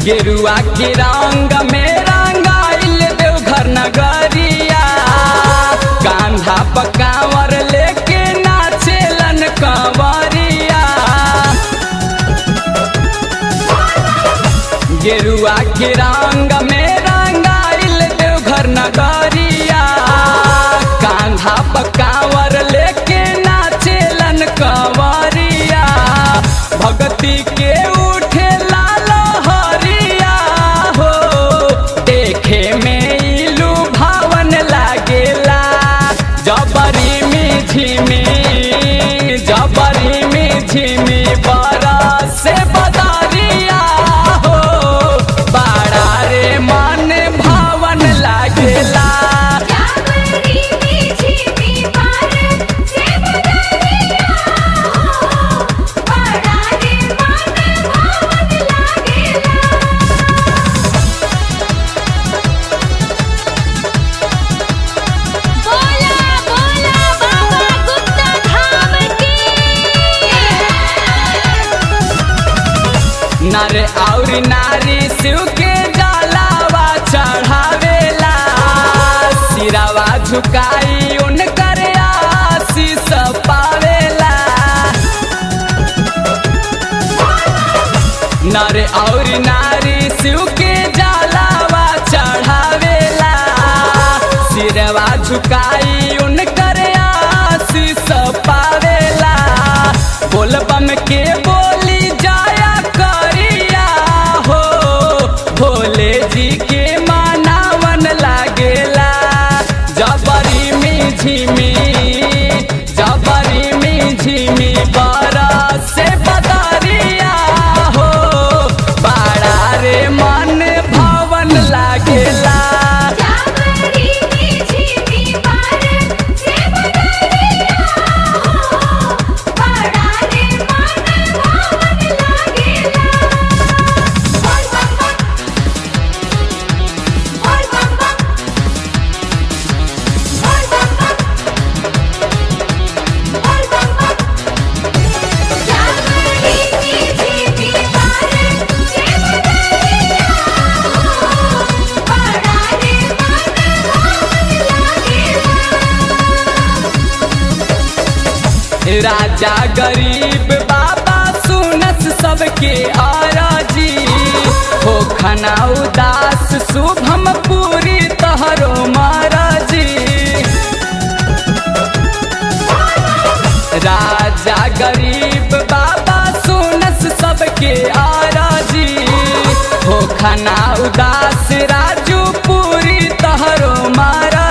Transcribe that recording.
गेरुआ के रंग में रंगाइल देवघर नगरिया कांधा पकावर लेके नाचेलन कंवरिया गेरुआ के रंग में रंगाइल देवघर नगरिया कांधा पकावर लेके नाचेलन कंवरिया भगती के उठे लाल हरिया हो देखे में इलू भावन लागेला जबरी में झिमी जबरी में झिमी बरस से बदरिया हो बाड़ा रे मन भावन लागेला जावरी मीठी मी पार से बदरिया हो बड़ा रे मन भावन लागेला बोला बोला बाबा गुप्ता धाम की नर और नारी शिव के जलावा चढ़ावेला सिरावा झुकाई उनकर आशीष पावेला नर और नारी शिव के जलावा चढ़ावेला सिरवा झुकाई उनकर आशीष पावेला बोलबम के बोली जाया करिया हो भोले जी के मानावन लागेला जबरी में झिमी जबरी में झिमी बरस से बदरिया हो बाड़ा रे मन भवन लागेला जावरी मीठी मी पार से बदरिया हो बड़ा रे मन भावन लागेला बोल बम बोल बम बोल बम बोल बम जावरी मीठी मी पार से बदरिया हो बड़ा रे मन भावन लागेला राजा गरीब बाबा सुनस सबके आराजी हो खना उदास शुभम पूरी तहरो महाराजी राजा गरीब बाबा सुनस सबके आराजी हो खना उदास राजू पूरी तहरो महाराजी